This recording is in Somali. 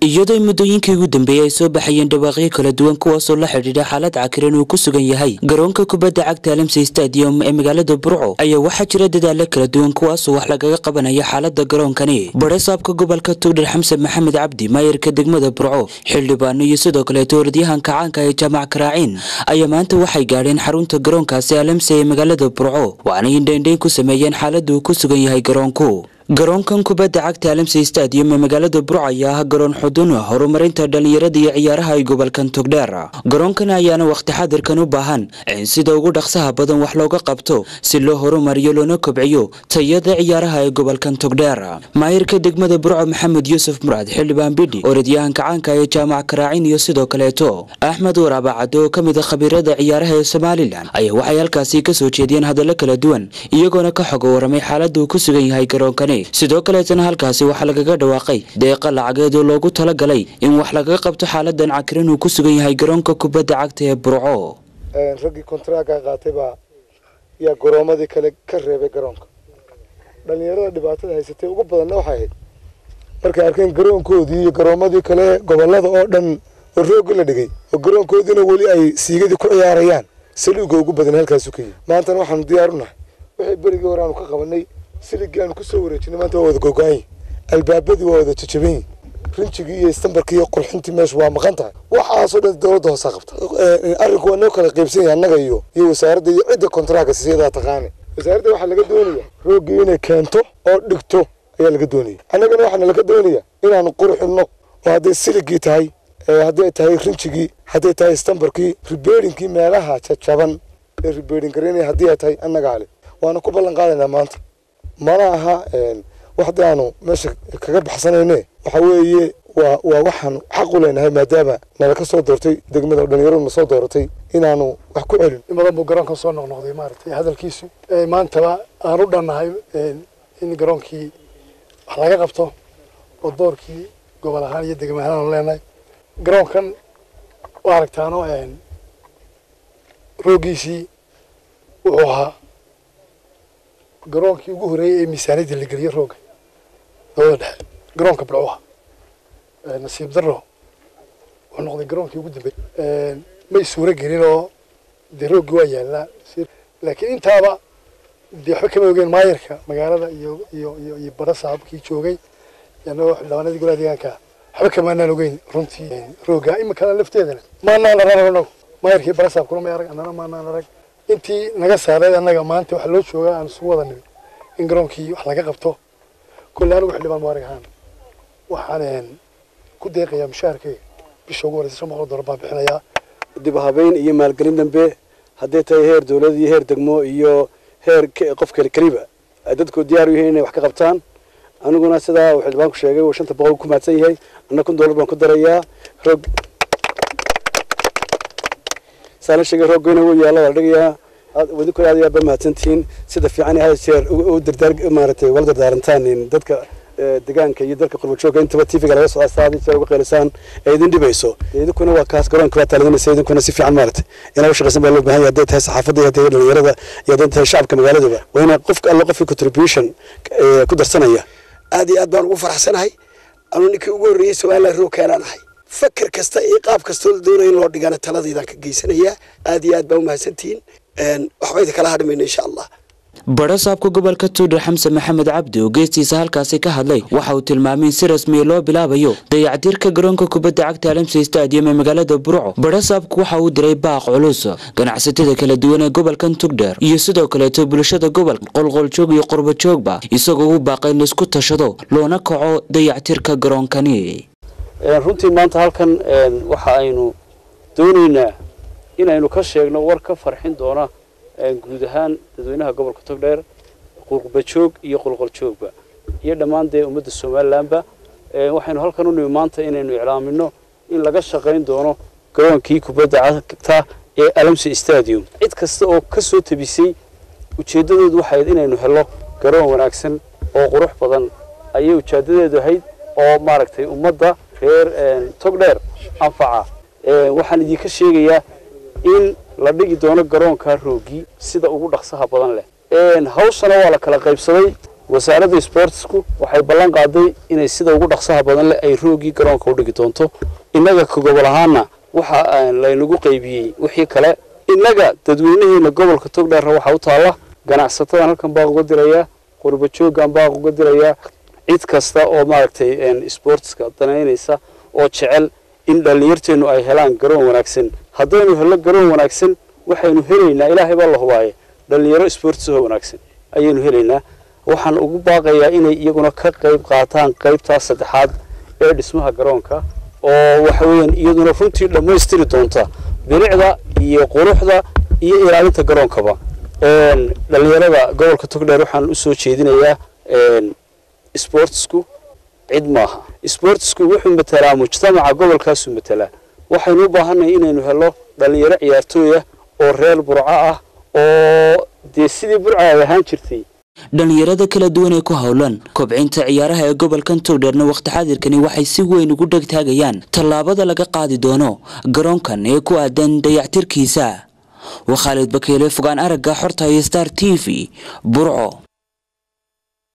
iyadoo muddooyinkii ugu dambeeyey ay soo baxayeen dhawaaqyo kala duwan kuwaasoo la xidhiidha xaalad cakiran uu ku sugan yahay garoonka kubadda cagta alamsey stadium ee magaalada burco ayaa waxaa jira dadaalo kala duwan kuwaasoo wax lagaga qabanaya xaalada garoonkani badhasaabka gobolka tugdhar xamsen maxamed cabdi maayarka degmada burco xildhibaano iyo sidoo kaleeto orodyahanka caanka ee jaamac karaaciin ayaa maanta waxay gaadheen xarunta garoonkaasi alamsey ee magaalada burco waana indhaindhayn ku sameeyeen xaalada uu ku sugan yahay garoonku garoonkan kubadda cagta alamsey stadium ee magaalada burco ayaa ah garoon xudun horumarinta dhallinyarada iyo ciyaaraha ay gobolkan togdheer garoonkan ayaana wakhti xadirkan u baahan in sida ugu dhaqsaha badan wax looga qabto si loo horumariyo loona kobciyo tayada ciyaaraha ee gobolkan togdheer maayirka degmada burco maxamed yuusuf muraad xildhibaan bidhi orodyahanka caanka ee jaamac karaacin iyo sidoo kaleeto axmed waraabacad oo ka mid a khabiirada ciyaaraha ee somalilan ayaa waxay halkaasi ka soo jeediyeen hadallo kala duwan iyagoona ka xoga waramay xaalada uu ku sugan yahay garoonkani sidoo kaleetana halkaasi waxaa lagaga dhawaaqay deeqa lacageed oo loogu talagalay in wax lagaga qabto xaaladan cakiran uu ku sugan yahay garoonka kubadda cagta ee burco raggii kontaraaga qaatay baa yaa garoomadii kale ka reebay garoonka dhalinyarada dhibaatada haysatay ugu badanna waxay ahayd markay arkeen garoonkoodii iyo garoomadii kale gobolada oo dhan oo roogga la dhigay oo garoonkoodiina weli ay siigadii ku ciyaarayaan saliiga ugu badan halkaasu ka yihi maantana waxaanu diyaar u nahay wixii berigii hore aanu ka qabanay siligii aanu kusoo wareejinay maanta waa wada gogo-anyi albaabadii waa wada jajabanyi rinjigii iyo istambarkii iyo qurxintii meesha waa maqan tahay waxaasoo dhan dowladda hoosaa qabta arrinku waa noo kala qaybsan yahay annaga iyo iyo wasaaradda iyo cidda kontaraaga siyadaa taqaani wasaaradda waxaa laga doonaya rooggii inay keento oo dhigto ayaa laga doonaya annagana waxaana laga doonaya inaanu qurxinno oo hadday siligii tahay hadday tahay rinjigii hadday tahay istambarkii ribeerinkii meelaha jajaban ee ribeerin garaynaya haddii ay tahay annagaa le waana ku ballan qaadaynaa maanta mana aha waxda aanu meesha kaga baxsanayne waxa weeye waa waa waxaanu xaq u leenahay maadaama nala ka soo doortay degmada dhalinyaradu na soo dooratay inaanu wax ku celin in badan buu garoonkan soo noqnoqday maaragtay hadalkiisu maantaba aan u dhannahay in garoonkii wax laga qabto oo doorkii gobol ahaan iyo degma ahaan aanu leenahay garoonkan waa aragtaano rooggiisii wuxuu ahaa garoonkii ugu horreeyey ee miisaaniyadda la geliyo roogga dowlada dhexe garoonka bilcuha nasiib darro wuxuu noqday garoonkii ugu dambeeyey may suuro gelin oo dee rooggii waa yaallaa laakiin intaaba dee waxba kama ogeen maayarka magaalada iyo iyo iyo iyo bara saabkii joogay anagoo xildhibaanadii golaha deegaanka waxba kamaanaan ogeyn runtii roogga iminkana lafteedana maanaan arag anagu maayarkii bara saabkuna may arag annana maanaan arag intii naga saareed annaga maanta waxaa loo joogaa aan isugu wada nimid in garoonkii wax laga qabto kolle anigu xildhibaan muarig ahaan waxaan ku deeqayaa mushaharkeyga bisha ugu horeysa shan boqol dollar baan bixinayaa dib habeyn iyo maalgelin dambe hadday tahay heer dowlad iyo heer degmo iyo heer qof kale keliba ay dadku diyaar u yihiin inay wax ka qabtaan aniguna sidaa uu xildhibaanku sheegay uu shanta boqol ku mahadsan yahay anna kun dollar baan ku darayaa roog saa la sheegay rooggoyna wuu yaalla waa la dhigayaa idinkuna aad iyo aad ba mahadsantihiin sida fiican had jeer u dardaar maaragtay wala dardaarantaan dadka deegaanka iyo dalka qurbajoogga intaba tvga laga soo aasta had jeer uga qeylisaan ee idin dhibayso idinkuna waa kaas garoonka baa taaladinaysa idinkuna si fiican maaragtay inaa u shaqaysan baa loo baahan yahay hadday tahay saxaafadda iyo hadday dhalinyarada iyo hadday tahay shacabka magaaladaba waa inaa qof alla qofkii contribution ku darsanaya aad iyo aad baan ugu faraxsanahay anuu ninkii ugu horreeyey somaliland roog keenaan ahay fakar kasta iyo qaab kastoo la doonaya in loo dhigana taladaydaan ka geysanayaa aad iyo aad baa umahadsantihiin waxba idin kala hadhmayno insha allah badhasaabka gobolka tuudhar xamsen maxamed cabdi oo geestiisa halkaasi ka hadlay waxa uu tilmaamay in si rasmiya loo bilaabayo dayactirka garoonka kubadda cagta alamsey stadium ee magaalada burco badhasaabku waxa uu diray baaq culus ganacsatada kala duwan ee gobolkan tugdheer iyo sidoo kaleeto bulshada gobolka qolqoljoog iyo qurbajoogba isagoo u baaqay in laisku tashado loona kaco dayactirka garoonkani runtii maanta halkan waxa aynu doonaynaa inaynu ka sheegno war ka farxin doona guud ahaan dadweynaha gobolka togdheer qurbajoog iyo qolqoljoogba iyo dhammaan dee ummadda somalilanba waxaynu halkan u nimi maanta inaynu iclaamino in laga shaqayn doono garoonkii kubadda cagta ee alamsi stadium cid kasta oo ka soo tabisay ujeeddadoodu waxay ahayd inaynu helo garoon wanaagsan oo qurux badan ayay ujeeddadeedu ahayd oo maaragtay ummadda reer togdheer anfaca waxaan idinka sheegayaa in la dhigi doono garoonka roogii sida ugu dhaqsaha badan leh hawshana waa la kala qaybsaday wasaaradda sportsku waxay ballan qaaday inay sida ugu dhaqsaha badan leh ay roogii garoonka u dhigi doonto innaga ka gobol ahaana waxa laynagu qaybiyey wixii kale innaga dadweynaheena gobolka togdheerra waxaa u taalla ganacsatadan halkan baaq uga dirayaa qurbajoogan baaq uga dirayaa cid kasta oo maaragtay sportska danaynaysa oo jecel in dhallinyarteennu ay helaan garoon wanaagsan haddaynu helno garoon wanaagsan waxaynu helaynaa ilaahay baa la hubaaye dhallinyaro sportsoo wanaagsan ayaynu helaynaa waxaan ugu baaqayaa inay iyaguna ka qayb qaataan qaybtaas saddexaad ee dhismaha garoonka oo waxa weeyaan iyaduna runtii dhammaystiri doonta bilicda iyo quruxda iyo ilaalinta garoonkaba dhallinyarada gobolka togdheer waxaan usoo jeedinayaa sportsku cid maaha sportsku wuxuu matelaa mujtamaca gobolkaasuu matelaa waxaynu u baahannahay inaynu helo dhallinyaro ciyaartooya oo reer burco ah oo dee sidii burca ay ahaan jirtay dhallinyarada kala duwan ee ku howlan kobcinta ciyaaraha ee gobolkan togdheerna wakhti xaadirkani waxay si weyn ugu dhegtaagayaan tallaabada laga qaadi doono garoonkan ee ku aadan dayactirkiisa waa khaalid bakeele fogaan aragga xorta iyo star t v burco